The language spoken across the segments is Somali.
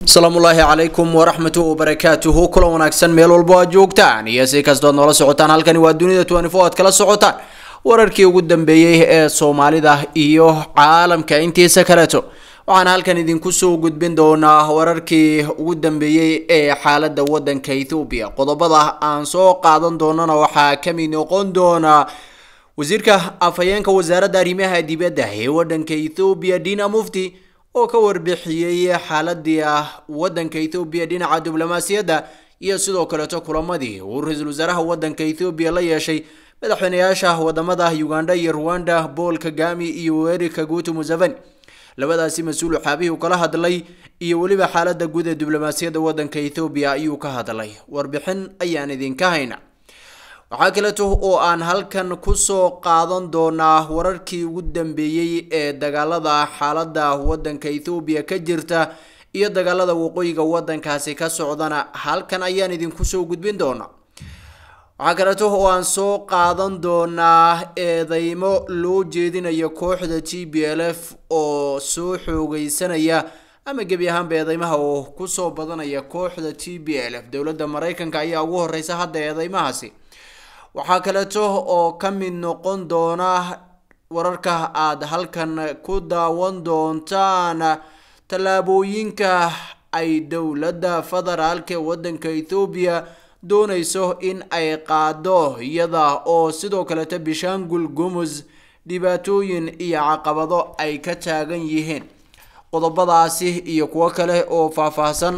asalaamu ullaahi calaykum waraxmatu wabarakaatuhu kulan wanaagsan meel walbo aad joogtaan iyo si kastood noola socotaan halkani waa dunida twenty four aad kala socotaan wararkii ugu dambeeyey ee soomaalida iyo caalamka intiisa kaleeto waxaan halkan idinku soo gudbin doonaa wararkii ugu dambeeyey ee xaalada wadanka ethoobiya qodobada aan soo qaadan doonana waxaa kamid noqon doona wasiirka afhayeenka wasaaradda arrimaha dibadda ee wadanka ethoobiya dina mufti oo ka warbixiyey xaaladii ah wadanka ethoobiya dhinaca diblomaasiyadda iyo sidoo kaleeto kulamadii uu ra-iisul wasaaraha wadanka ethoobiya la yeeshay madaxweynayaasha wadamada uganda iyo rwanda paul kagami iyo weri kaguto museveni labadaasi mas-uul xaabihii u kala hadlay iyo weliba xaalada guud ee diblomaasiyadda wadanka ethoobiya ayuu ka hadlay warbixin ayaan idinka hayna waxaa kaleeto oo aan halkan kusoo qaadan doonaa wararkii ugu dambeeyey ee dagaalada xaalada wadanka ethoobiya ka jirta iyo dagaalada waqooyiga wadankaasi ka socdana halkan ayaan idinku soo gudbin doonaa waxaa kaleeto oo aan soo qaadan doonaa eedeymo loo jeedinayo kooxda t b l f oo soo xoogeysanaya ama gebi ahaanba eedeymaha oo kusoo badanaya kooxda t b l f dowladda mareykanka ayaa ugu horeysa hadda eedeymahaasi waxaa kaleeto oo ka mid noqon doona wararka aada halkan ku daawan doontaan tallaabooyinka ay dowladda federaalk ee wadanka ethoobiya dooneyso in ay qaado iyada oo sidoo kaleeto bishaangul gumus dhibaatooyin iyo caqabado ay ka taagan yihiin qodobadaasi iyo kuwo kale oo faahfaahsan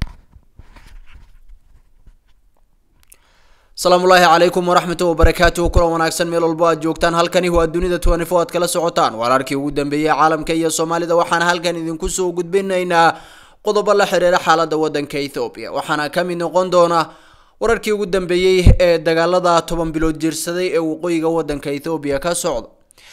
asalaamu ullaahi calaykum waraxmatu wabarakaatuhu kulan wanaagsan meel walbo aad joogtaan halkani waa dunida twenty four aad kala socotaan wararkii ugu dambeeyey caalamka iyo soomaalida waxaan halkan idinku soo gudbinaynaa qodobo la xiriira xaalada wadanka ethoobiya waxaana kamid noqon doona wararkii ugu dambeeyey ee dagaalada toban bilood jirsaday ee waqooyiga wadanka ethoobiya ka socda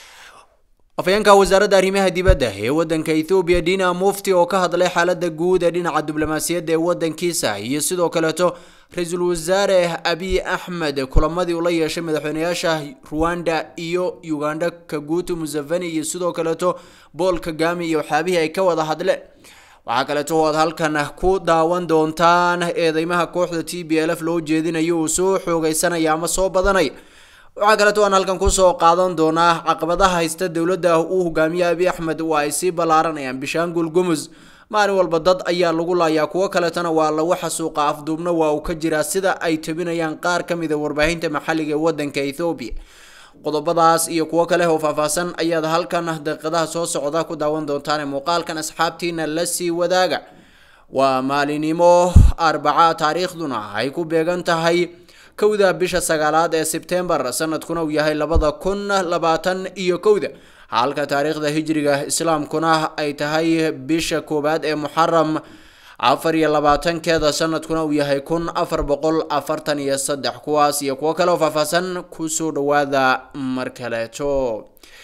afhayeenka wasaaradda arrimaha dibadda ee wadanka ethoobiya dina mufti oo ka hadlay xaalada guud ee dhinaca diblomaasiyadda ee wadankiisa iyo sidoo kaleeto ra-iisul wasaare abiy axmed kulamadii ula yeeshay madaxweynayaasha rwanda iyo uganda kaguto museveni iyo sidoo kaleeto paul kagami iyo waxyaabihii ay ka wada hadleen waxaa kaleeto oo aad halkan ku daawan doontaan eedeymaha kooxda t b l f loo jeedinayo uu soo xoogeysanaya ama soo badanaya waxaa kaleeto aan halkan kusoo qaadan doonaa caqabadaha haysta dowladda uu hogaamiye abiy axmed waa ay sii ballaaranayaan bishaangul gumus maalin walba dad ayaa lagu laayaa kuwo kaleetana waa lagu xasuuqa afduubna waa uu ka jiraa sida ay tabinayaan qaar ka mid a warbaahinta maxalliga ee wadanka ethoobiya qodobadaas iyo kuwo kale oo faahfaahsan ayaad halkan daqiiqadaha soo socda ku daawan doontaan muuqaalkan asxaabtiina la sii wadaaga waa maalinimo arbaca taariikhduna ay ku beegan tahay kowda bisha sagaalaad ee sebtembar sanadkuna uu yahay labada kun labaatan iyo kowda halka taariikhda hijriga islaamkuna ay tahay bisha koowaad ee muxaram afar iyo labaatankeeda sanadkuna uu yahay kun afar boqol afartan iyo saddex kuwaas iyo kuwo kale oo faahfaahsan kusoo dhawaada mar kaleeto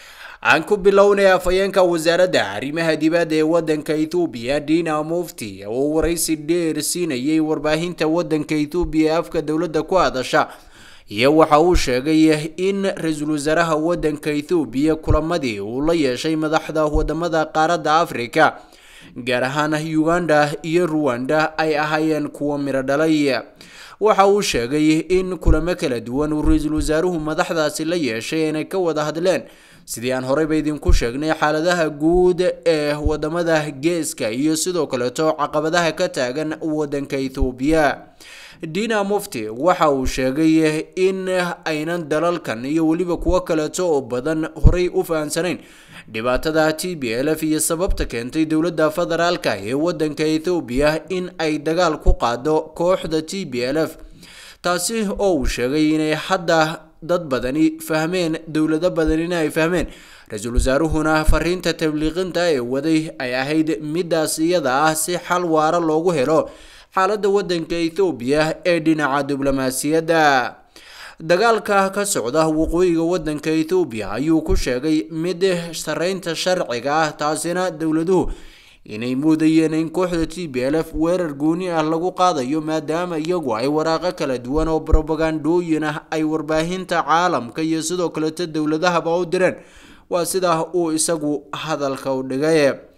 aan ku bilownay afhayeenka wasaaradda arrimaha dibadda ee wadanka ethoobiya dina mufti oo waraysi dheer siinayay warbaahinta wadanka ethoobiya ee afka dowladda ku hadasha iyo waxa uu sheegay in ra-iisul wasaaraha wadanka ethoobiya kulamadii uu la yeeshay madaxda wadamada qaaradda africa gaar ahaan uganda iyo ruwanda ay ahaayeen kuwo miro dhalay waxa uu sheegay in kulamo kala duwan uu ra-iisul wasaaruhu madaxdaasi la yeeshay inay ka wada hadleen sidii aan horeyba idinku sheegnay xaaladaha guud ee wadamada geeska iyo sidoo kaleeto caqabadaha ka taagan wadanka ethoobiya dina mufti waxa uu sheegay in aynan dalalkan iyo weliba kuwo kaleeto oo badan horey u fahamsanayn dhibaatada t b l f iyo sababta keentay dowladda federaalka ee wadanka ethoobiya in ay dagaal ku qaado kooxda t b l f taasi oo uu sheegay inay hadda dad badani fahmeen dowlado badanina ay fahmeen ra-iisul wasaaruhuna fariinta tabliiqinta ee waday ay ahayd midaas iyada ah si xal waara loogu helo xaalada wadanka ethoobiya ee dhinaca diblomaasiyadda dagaalka ka socda waqooyiga wadanka ethoobiya ayuu ku sheegay mid sareynta sharciga ah taasina dowladuhu inay moodayeen in kooxda t b l f weerar gooni ah lagu qaadayo maadaama iyagu ay waraaqo kala duwan oo brobagandooyin ah ay warbaahinta caalamka iyo sidoo kaleto dowladahaba u direen waa sidaa uu isagu hadalka u dhigay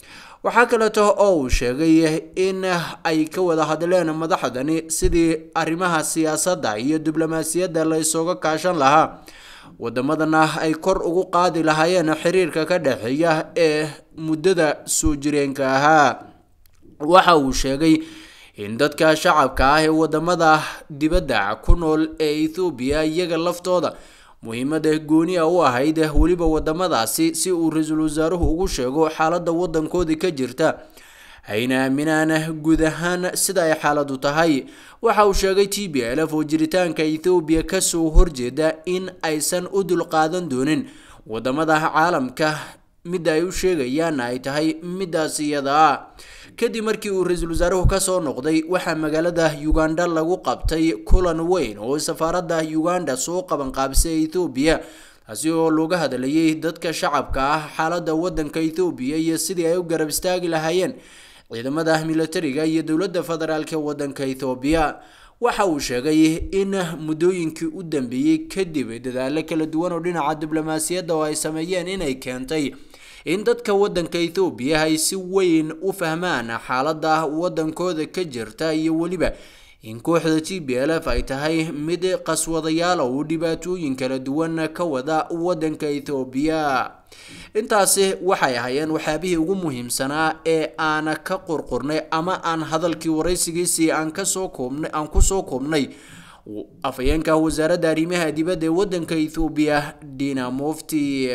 waxaa kaleeto oo uu sheegay in ay ka wada hadleen madaxdani sidii arrimaha siyaasadda iyo diblomaasiyadda la isooga kaashan lahaa wadamadana ay kor ugu qaadi lahaayeen xiriirka ka dhexeeya ee muddada soo jireenka ahaa waxa uu sheegay in dadka shacabka ah ee wadamada dibadda ku nool ee ethoobiya iyaga laftooda muhiimada gooni a u ahayd weliba wadamadaasi si uu ra-iisul wasaaruhu ugu sheego xaaladda wadankoodii ka jirta hayna aaminaan guud ahaan sida ay xaaladu tahay waxa uu sheegay t b l f oo jiritaanka ethoobiya kasoo horjeeda in aysan u dulqaadan doonin wadamada caalamka midda ay u sheegayaan ay tahay midaas iyada ah kadib markii uu ra-iisul wasaaruhu kasoo noqday waxaa magaalada uganda lagu qabtay kulan weyn oo safaaradda uganda soo qabanqaabisay ethoobiya taasi oo looga hadlayay dadka shacabka ah xaaladda wadanka ethoobiya iyo sidii ay u garab istaagi lahaayeen ciidamada militariga iyo dowladda federaalk ee wadanka ethoobiya waxa uu sheegay in muddooyinkii u dambeeyey kadib dadaalo kala duwan oo dhinaca diblomaasiyadda oo ay sameeyeen inay keentay in dadka wadanka ethoobiya ay si weyn u fahmaan xaaladda wadankooda ka jirta iyo weliba in kooxda t b l f ay tahay mid qaswadayaal oo dhibaatooyin kala duwan ka wada wadanka ethoobiya intaasi waxay ahaayeen waxyaabihii ugu muhiimsanaa ee aan ka qorqornay ama aan hadalkii waraysigiisii aan kasoo koobnay aan kusoo koobnay afhayeenka wasaaradda arrimaha dibadda ee wadanka ethoobiya dina mufti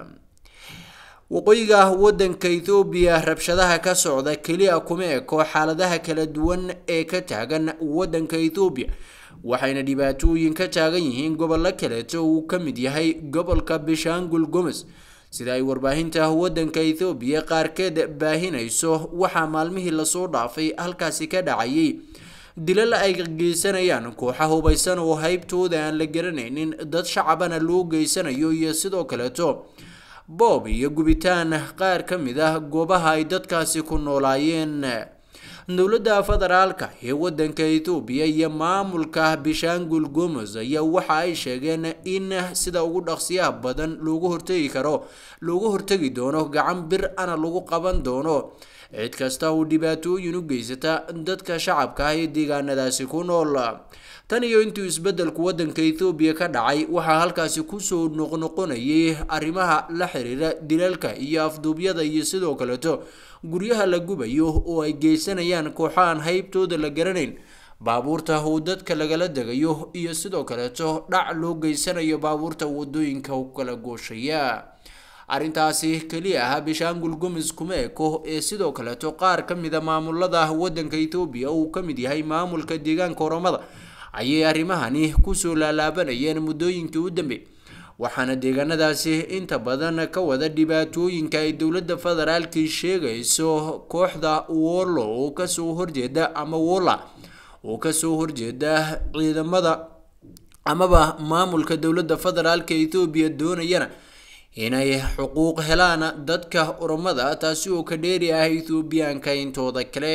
waqooyiga wadanka ethoobiya rabshadaha ka socda keliya kuma eko xaaladaha kala duwan ee ka taagan wadanka ethoobiya waxayna dhibaatooyin ka taagan yihiin gobollo kaleeto uu ka mid yahay gobolka bishangul gomes sida ay warbaahinta wadanka ethoobiya qaarkeed baahinayso waxaa maalmihii lasoo dhaafay halkaasi ka dhacayay dilal ay geysanayaan kooxa hubaysan oo haybtooda aan la garanaynin dad shacabana loo geysanayo iyo sidoo kaleeto boob iyo gubitaan qaar ka mid ah goobaha ay dadkaasi ku noolaayeen dowladda federaalka ee wadanka ethoobiya iyo maamulka bishangul gomes ayaa waxa ay sheegeen in sida ugu dhaqsiyaha badan loogu hortegi karo loogu hortegi doono gacan bir ana lagu qaban doono cid kasta oo dhibaatooyin u geysata dadka shacabka ah ee deegaanadaasi ku nool tan iyo intuu isbedelku wadanka ethoobiya ka dhacay waxaa halkaasi kusoo noqnoqonayay arrimaha la xiriira dilalka iyo afduubyada iyo sidoo kaleeto guryaha la gubayo oo ay geysanayaan kooxo aan haybtooda la garanayn baabuurta uu dadka lagala degayo iyo sidoo kaleeto dhac loo geysanayo baabuurta wadooyinka u kala gooshaya arrintaasi keliya ah bishangul gomes kuma eko ee sidoo kaleeto qaar ka mida maamulada wadanka ethoobiya uu ka mid yahay maamulka deegaanka oromada ayay arrimahani kusoo laalaabanayeen muddooyinkii u dambeey waxaana deegaanadaasi inta badan ka wada dhibaatooyinka ay dowladda federaalkii sheegayso kooxda wollo oo kasoo horjeeda ama wolla oo kasoo horjeeda ciidamada amaba maamulka dowladda federaalka ethoobiya doonayana inay xuquuq helaan dadka oromada taasi oo ka dheeri ah ethoobiyaanka intooda kale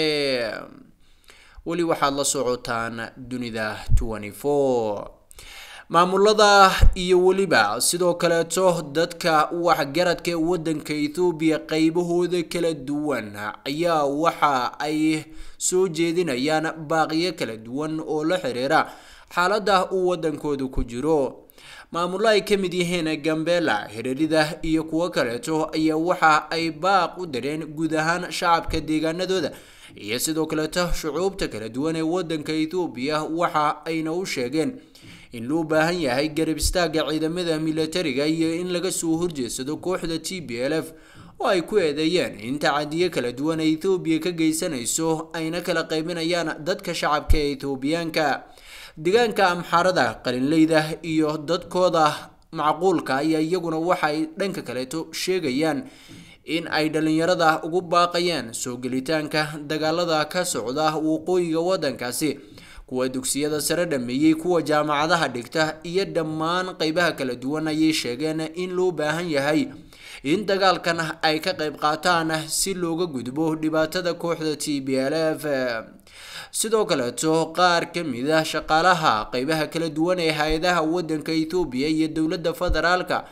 weli waxaad la socotaan dunida maamulada iyo weliba sidoo kaleeto dadka waxgaradka ee wadanka ethoobiya qeybahooda kala duwan ayaa waxa ay soo jeedinayaan baaqiyo kala duwan oo la xiriira xaalada uu wadankooda ku jiro maamulo ay ka mid yihiin gambela hireerida iyo kuwo kaleeto ayaa waxa ay baaq u dareen guud ahaan shacabka deegaanadooda iyo sidoo kaleeto shucuubta kala duwan ee wadanka ethoobiya waxa ayna u sheegeen in loo baahan yahay garab istaaga ciidamada militariga iyo in laga soo horjeedsado kooxda t b l f oo ay ku eedeeyeen in tacadiyo kala duwan ay ethoobiya ka geysanayso ayna kala qaybinayaan dadka shacabka ee ethoobiyaanka deegaanka amxaarada qalinleyda iyo dadkooda macquulka ayaa iyaguna waxay dhanka kaleeto sheegayaan in ay dhalinyarada ugu baaqayaan soo gelitaanka dagaalada ka socda waqooyiga wadankaasi kuwa dugsiyada sare dhameeyey kuwa jaamacadaha dhigta iyo dhammaan qeybaha kala duwan ayay sheegeen in loo baahan yahay in dagaalkan ay ka qayb qaataan si looga gudbo dhibaatada kooxda t b l f sidoo kaleeto qaar ka mid ah shaqaalaha qeybaha kala duwan ee hay-adaha wadanka ethoobiya iyo dowladda federaalka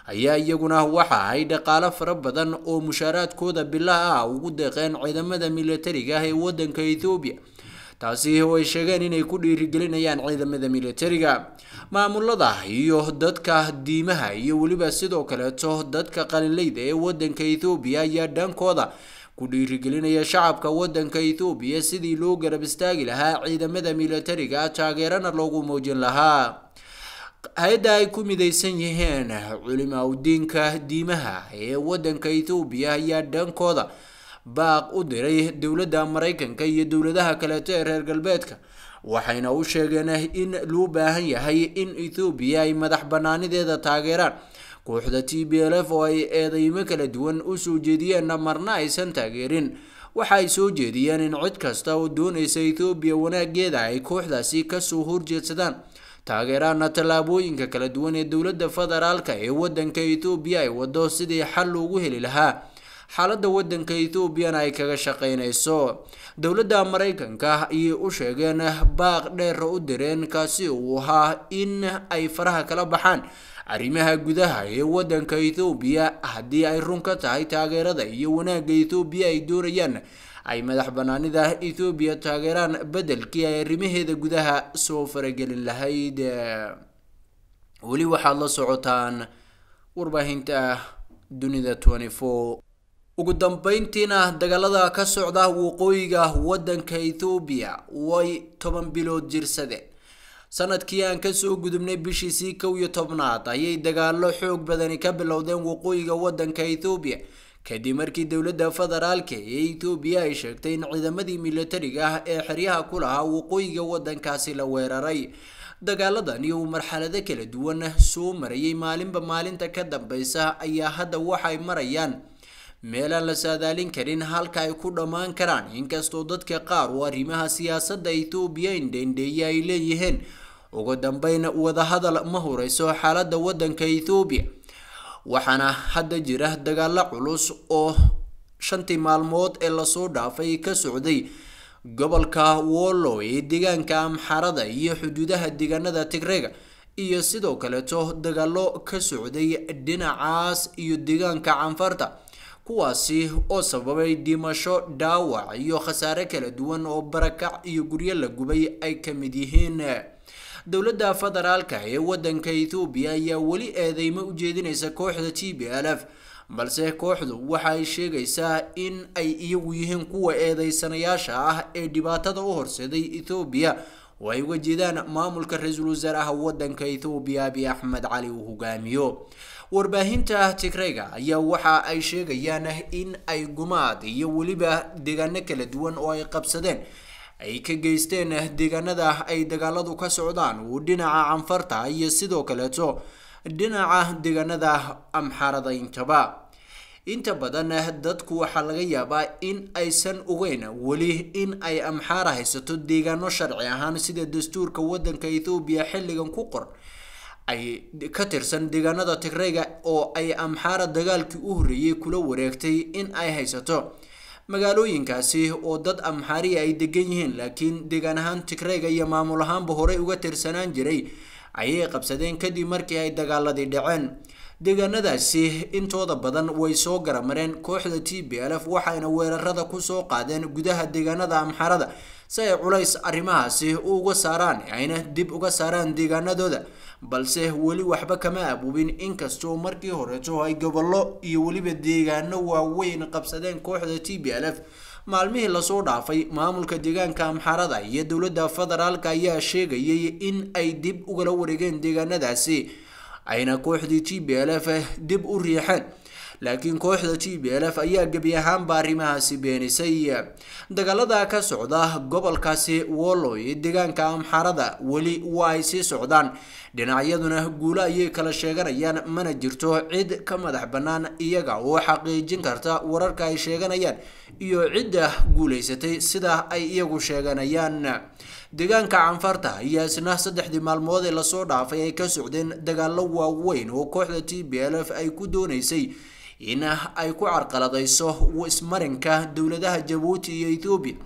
ayaa iyaguna waxa ay dhaqaalo fara badan oo mushaaraadkooda bilaha ah ugu deeqeen ciidamada militariga ah ee wadanka ethoobiya taasi oo ay sheegeen inay ku dhiirigelinayaan ciidamada militariga maamulada iyo dadka diimaha iyo weliba sidoo kaleeto dadka qalinleyda ee wadanka ethoobiya ayaa dhankooda ku dhiirigelinaya shacabka wadanka ethoobiya sidii loo garab istaagi lahaa ciidamada militariga taageerana loogu muujin lahaa hay-adda ay ku midaysan yihiin culimaudiinka diimaha ee wadanka ethoobiya ayaa dhankooda baaq u diray dowladda maraykanka iyo dowladaha kaleeto ee reer galbeedka waxayna u sheegeen in loo baahan yahay in ethoobiya ay madax banaanideeda taageeraan kooxda t b l f oo ay eedeymo kala duwan usoo jeediyeenna marna aysan taageerin waxa ay soo jeediyeen in cid kasta oo doonaysa ethoobiya wanaageeda ay kooxdaasi kasoo horjeedsadaan taageeraana tallaabooyinka kala duwan ee dowladda federaalka ee wadanka ethoobiya ay wado sidii xal loogu heli lahaa xaaladda wadanka ethoobiana ay kaga shaqeynayso dowladda maraykanka ayay u sheegeen baaq dheer u direen kaasi uu ahaa in ay faraha kala baxaan arrimaha gudaha ee wadanka ethoobiya haddii ay run ka tahay taageerada iyo wanaagga ethoobiya ay doonayaan ay madax banaanida ethoobiya taageeraan bedelkii ay arrimaheeda gudaha soo faragelin lahayd weli waxaad la socotaan warbaahinta dunida ugu dambeyntiina dagaalada ka socda waqooyiga wadanka ethoobiya way toban bilood jirsadeen sanadkii aan kasoo gudubnay bishiisii kow iyo tobnaad ayay dagaalo xoog badani ka bilowdeen waqooyiga wadanka ethoobiya kadib markii dowladda federaalka ee ethoobiya ay sheegtay in ciidamadii militariga ah ee xeryaha ku lahaa waqooyiga wadankaasi la weeraray dagaaladani uu marxalado kala duwan soo marayay maalinba maalinta ka dambeysa ayaa hadda waxay marayaan meelaan la saadaalin karin halka ay ku dhammaan karaan inkastoo dadka qaar oo arrimaha siyaasadda ethoobiya indheindheeye ay leeyihiin ugu dambeyn wadahadal ma horeyso xaaladda wadanka ethoobiya waxaana hadda jira dagaalo culus oo shantii maalmood ee lasoo dhaafay ka socday gobolka wollo ee deegaanka amxarada iyo xuduudaha deegaanada tigrega iyo sidoo kaleeto dagaalo ka socday dhinacaas iyo deegaanka canfarta kuwaasi oo sababay dhimasho dhaawac iyo khasaare kala duwan oo barakac iyo guryo la gubay ay ka mid yihiin dowladda federaalka ee wadanka ethoobiya ayaa weli eedeymo u jeedinaysa kooxda t b l f balse kooxdu waxa ay sheegaysaa in ay iyagu yihiin kuwa eedeysanayaasha ah ee dhibaatada u horseeday ethoobiya oo ay uga jeedaan maamulka ra-iisul wasaaraha wadanka ethoobiya abiy axmed cali uu hogaamiyo warbaahinta tigreyga ayaa waxa ay sheegayaan in ay gumaad iyo weliba deegaano kala duwan oo ay qabsadeen ay ka geysteen deegaanada ay dagaaladu ka socdaan uu dhinaca canfarta iyo sidoo kaleeto dhinaca deegaanada amxarada intaba inta badan dadku waxaa laga yaabaa in aysan ogeyn weli in ay amxaara haysato deegaano sharci ahaan sida dastuurka wadanka ethoobiya xilligan ku qor ay ka tirsan deegaanada tigreyga oo ay amxaara dagaalkii u horreeyey kula wareegtay in ay haysato magaalooyinkaasi oo dad amxaariya ay degan yihiin laakiin deegaan ahaan tigreyga iyo maamul ahaanba horey uga tirsanaan jiray ayay qabsadeen kadib markii ay dagaaladii dhaceen deegaanadaasi intooda badan way soo garamareen kooxda t b l f waxayna weerarada kusoo qaadeen gudaha deegaanada amxarada si ay culays arrimahaasi uga saaraan ayna dib uga saaraan deegaanadooda balse weli waxba kama abuubin inkastoo markii horeeto ay gobollo iyo weliba deegaano waaweyn qabsadeen kooxda t b l f maalmihii lasoo dhaafay maamulka deegaanka amxarada iyo dowladda federaalka ayaa sheegayay in ay dib ugala wareegeen deegaanadaasi ayna kooxdii t b l f dib u riixeen laakiin kooxda t b l f ayaa gebi ahaanba arrimahaasi beenisay dagaalada ka socda gobolkaasi wollo ee deegaanka amxarada weli waa ay sii socdaan dhinacyaduna guulo ayay kala sheeganayaan mana jirto cid ka madax bannaan iyaga oo xaqiijin karta wararka ay sheeganayaan iyo cidda guulaysatay sida ay iyagu sheeganayaan deegaanka canfarta ayaa isna saddexdii maalmood ee lasoo dhaafay ay ka socdeen dagaalo waaweyn oo kooxda t b l f ay ku dooneysay in ay ku carqaladayso ismarinka dowladaha jabuuti iyo ethoobiya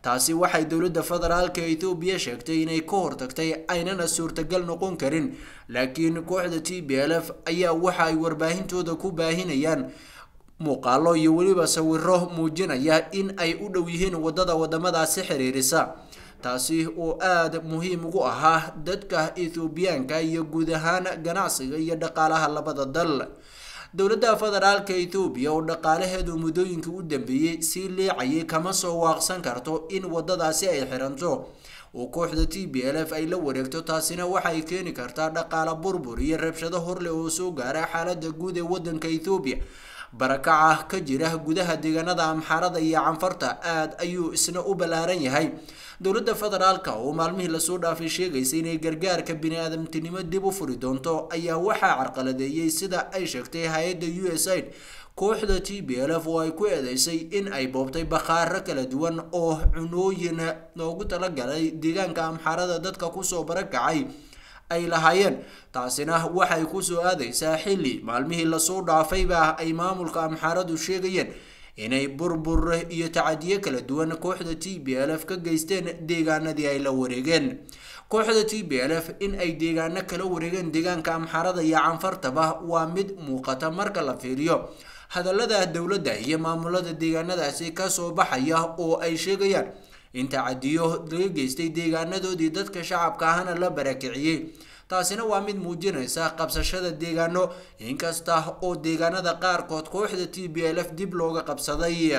taasi waxay dowladda federaalka ethoobiya sheegtay inay ka hortagtay aynana suurtagal noqon karin laakiin kooxda t b l f ayaa waxa ay warbaahintooda ku baahinayaan muuqaalo iyo weliba sawiro muujinaya in ay u dhow yihiin wadada wadamadaasi xiriirisa taasi oo aada muhiim ugu ahaa dadka ethoobiyaanka iyo guud ahaan ganacsiga iyo dhaqaalaha labada dal dowladda federaalka ethoobiya oo dhaqaalaheedu muddooyinka u dambeeyey sii leecayay kama soo waaqsan karto in wadadaasi ay xiranto oo kooxda t b l f ay la wareegto taasina waxay keeni kartaa dhaqaala burbur iyo rabshado horleh oo soo gaara xaalada guud ee wadanka ethoobiya barakaca ka jira gudaha deegaanada amxaarada iyo canfarta aada ayuu isna u ballaaran yahay dowladda federaalka oo maalmihii lasoo dhaafay sheegaysa inay gargaarka bini-aadamtinimo dib u furi doonto ayaa waxaa carqaladeeyey sida ay sheegtay hay-adda u s aid kooxda t b l f oo ay ku eedeysay in ay boobtay bakhaaro kala duwan oo cunooyin loogu talagalay deegaanka amxaarada dadka kusoo barakacay ay lahaayeen taasina waxay kusoo aadaysaa xilli maalmihii lasoo dhaafayba ay maamulka amxaaradu sheegayeen inay burbur iyo tacadiyo kala duwan kooxda t b l f ka geysteen deegaanadii ay la wareegeen kooxda t b l f in ay deegaano kala wareegeen deegaanka amxaarada iyo canfartaba waa mid muuqata marka la fiiriyo hadallada dowladda iyo maamulada deegaanadaasi kasoo baxaya oo ay sheegayaan in tacadiyo laga geystay deegaanadoodii dadka shacabka ahna la barakiciyey taasina waa mid muujinaysa qabsashada deegaano inkasta oo deegaanada qaarkood kooxda t b l f dib looga qabsaday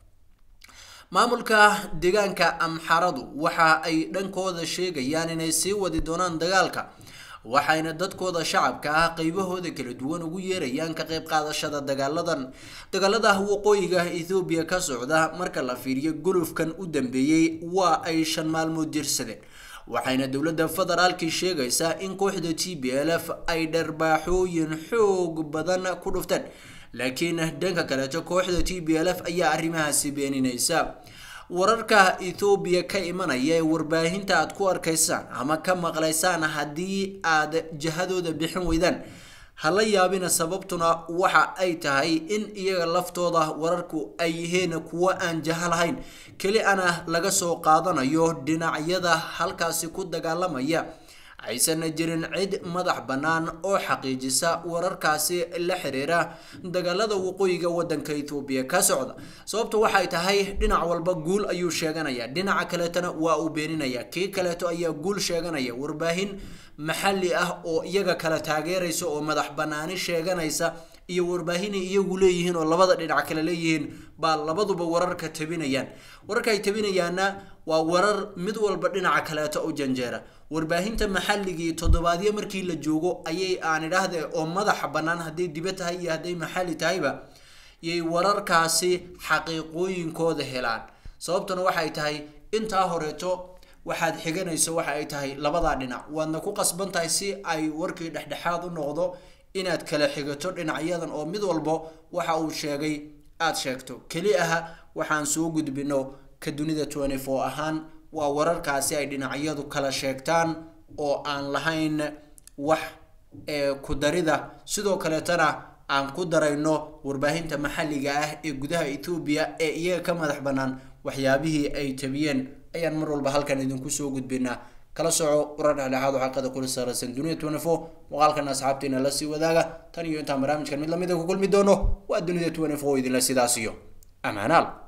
maamulka deegaanka amxaradu waxa ay dhankooda sheegayaan inay sii wadi doonaan dagaalka waxayna dadkooda shacabka ah qeybahooda kala duwan ugu yeerayaan ka qayb qaadashada dagaaladan dagaalada waqooyiga ethoobiya ka socda marka la fiiriyo gulufkan u dambeeyey waa ay shan maalmood jirsadeen waxayna dowladda federaalkii sheegaysaa in kooxda t b l f ay dharbaaxooyin xoog badan ku dhufteen laakiin dhanka kaleeto kooxda t b l f ayaa arrimahaasi beeninaysa wararka ethoobiya ka imanaya ee warbaahinta aad ku arkaysaan ama ka maqlaysaan haddii aad jihadooda bixin weydaan hala yaabina sababtuna waxa ay tahay in iyaga laftooda wararku ay yihiin kuwo aan jaha lahayn keli ana laga soo qaadanayo dhinacyada halkaasi ku dagaalamaya aysanna jirin cid madax bannaan oo xaqiijisa wararkaasi la xiriira dagaalada waqooyiga wadanka ethoobiya ka socda sababtu waxay tahay dhinac walba guul ayuu sheeganaya dhinaca kaleetona waa uu beeninaya kii kaleeto ayaa guul sheeganaya warbaahin maxalli ah oo iyaga kala taageeraysa oo madax bannaani sheeganaysa iyo warbaahinay iyagu leeyihiin oo labada dhinac kale leeyihiin baa labaduba wararka tabinayaan wararka ay tabinayaanna waa warar mid walba dhinaca kaleeto u janjeera warbaahinta maxalligii toddobaadyo markii la joogo ayay aan idhaahde oo madaxa bannaan hadday diba tahay iyo hadday maxalli tahayba yay wararkaasi xaqiiqooyinkooda helaan sababtuna waxay tahay intaa horeeto waxaad xiganayso waxa ay tahay labadaa dhinac waadna ku qasban tahay si ay warkii dhexdhexaad u noqdo inaad kala xigato dhinacyadan oo mid walbo waxa uu sheegay aada sheegto keli aha waxaan soo gudbino ka dunida twenty four ahaan waa wararkaasi ay dhinacyadu kala sheegtaan oo aan lahayn wax ee ku darida sidoo kaleetana aan ku darayno warbaahinta maxalliga ah ee gudaha ethoobiya ee iyaga ka madax bannaan waxyaabihii ay tabiyeen ayaan mar walba halkan idinku soo gudbinaa kala soco warar dhexdhexaad oo xaqada kula saaraysan dunida twenty four muuqaalkan asxaabtiina la sii wadaaga tan iyo intaan barnaamijkan mid lamida ku kulmi doono waa dunida twenty four idinla sidaas iyo amaanaal